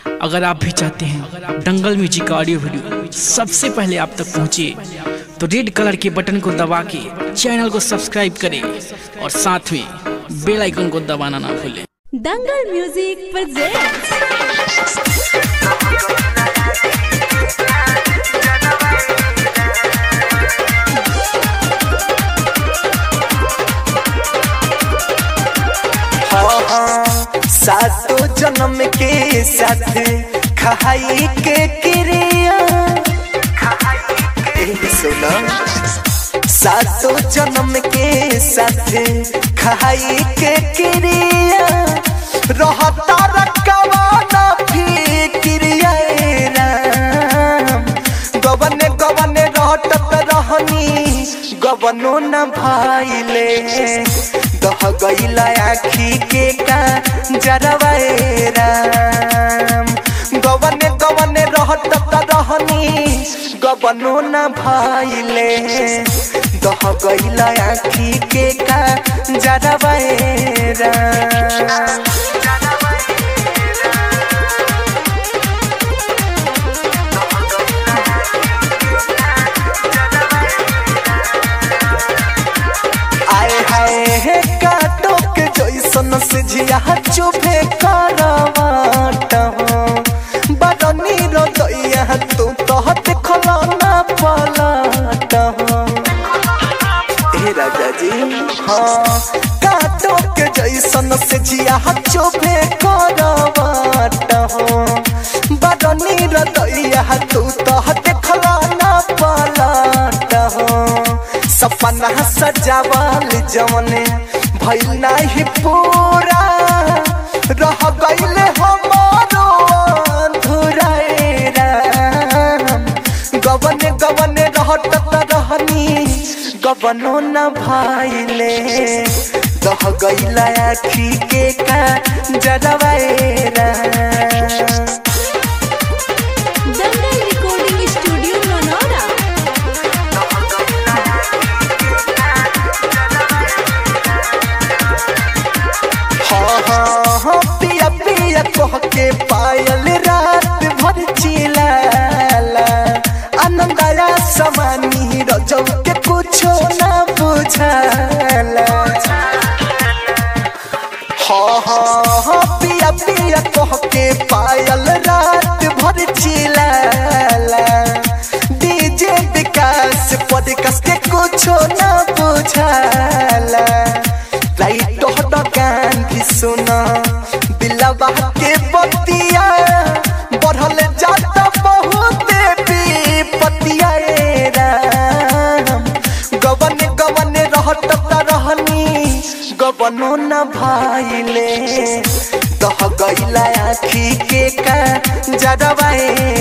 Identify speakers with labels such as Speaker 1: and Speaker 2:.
Speaker 1: अगर आप भी चाहते हैं दंगल म्यूजिक का ऑडियो वीडियो सबसे पहले आप तक पहुंचे तो रेड कलर के बटन को दबा के चैनल को सब्सक्राइब करें और साथ में बेल आइकन को दबाना ना भूलें
Speaker 2: दंगल म्यूजिक presents
Speaker 3: सातो जन्म के साथ खाई के क्रिया ए, सुनो सातो जन्म के साथ खाई के क्रिया रहता रखवाना फिक्रिया ए राम गबने गबने रहत रहनी गबनो न भाईले दह गईला आखी के का जरवाए राम गबने गबने रहत रहनी गबनो न भाईले दह गईला आखी के का जरवाए राम आए हाय हे काटो के जैसन से झिया चुभे करवाट हो बदनी रो दैया तू तो देखला ना पलट हो हे राजा जी हाँ काटो के जैसन से झिया चुभे करवाट हो बदनी रो दैया तू तो देखला ना पलट हो सपना सजावल जवने भइल नाही पूरा रह गइले हमारो अधूरा ए राम गबने गबने रहत रहनी गबनो न भाइले दह गइला आखी के का जरवाए राम
Speaker 2: दंगल रिकॉर्डिंग स्टूडियो मनोरा
Speaker 3: हाँ हाँ हाँ पिया पिया कह के पायल रात भर चिलाला आनंदया समानी रजौ के कुछो ना बुझाला हाँ हाँ हाँ पिया पिया कह के पायल रात भर चिलाला डीजे विकास पॉडकास के कुछो ना बुझाला लाइट गान भी सुना दिलवा के बतिया बढ़ल जाता बहुत पतिया राम गवन गवन रहत रहनी गवनो न भाईले दह गईला आखी के का जरवाए